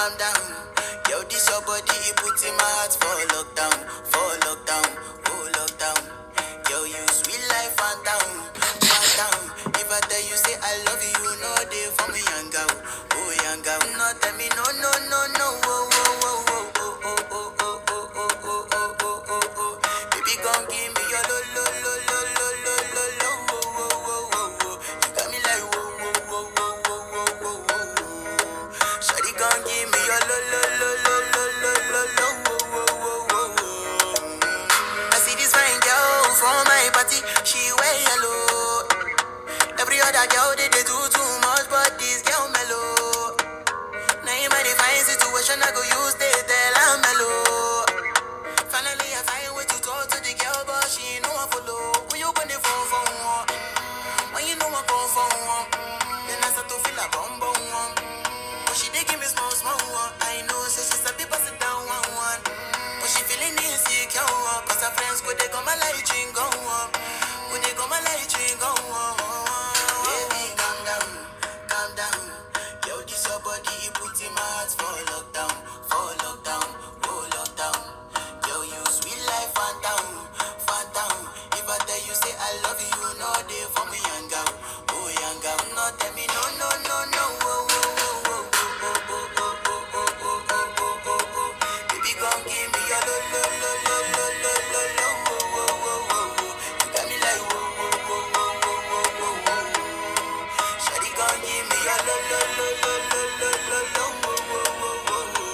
calm down. Yo, this your body, it puts in my heart for lockdown, for lockdown, oh lockdown. Yo, you sweet life, phantom, phantom. If I tell you say I love you, you know they for me, young girl, oh young girl. No, tell me no, no, no, no, oh, oh, oh, oh, oh, oh, oh, oh, oh, oh, oh, oh, oh, oh, oh. Baby, gon' give me your lo, lo, lo, lo, lo, lo, lo, lo, oh, oh, oh, oh, oh. You got me like whoa, whoa, whoa, whoa, whoa, whoa, whoa, whoa. Shawty gon' give me your lo, lo, lo, lo, lo, lo, lo, lo, oh, oh, oh, oh, oh. I see this fine girl from my party, she wear yellow. Every other girl they, they do too much, but this girl mellow. Now in my divine situation, I go use they tell I'm mellow. Finally, I find way to talk to the girl, but she ain't no one follow. When you gonna phone for one? When you know I come for one? Then I start to feel a bum bum one. But she dey give me small small one. I know, say she's a bit pass it down one one. But she feeling insecure, one. cause her friends go they come my light ring go on. Go they come my light ring go on. Baby, calm down, calm down. Yo, this your body, it puts in my heart for lockdown, for lockdown, oh lockdown. Yo, you sweet life, phantom, phantom. If I tell you say I love you, you know they for me, young girl, oh young girl. No, tell me no, no, no, no, oh, oh, oh, oh, oh, oh, oh, oh, oh, oh, oh, oh, oh, oh, oh. Baby, gon' give me your lo, lo, lo, lo, lo, lo, lo, lo, oh, oh, oh, oh, oh. You got me like whoa, whoa, whoa, whoa, whoa, whoa, whoa, whoa. Shawty gon' give me your lo, lo, lo, lo, lo, lo, lo, lo, oh, oh, oh, oh, oh.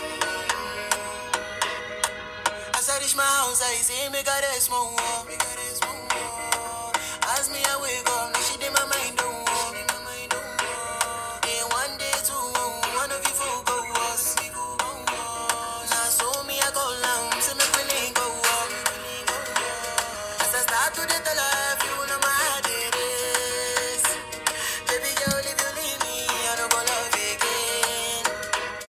As I reach my house, I see me got a small wall. Me got a small wall. As me, I wake up, now she did my mind don't walk. Day one, day two, one of you fool go us. Now so me, I go down, see me feeling go up. As I start to the tell her,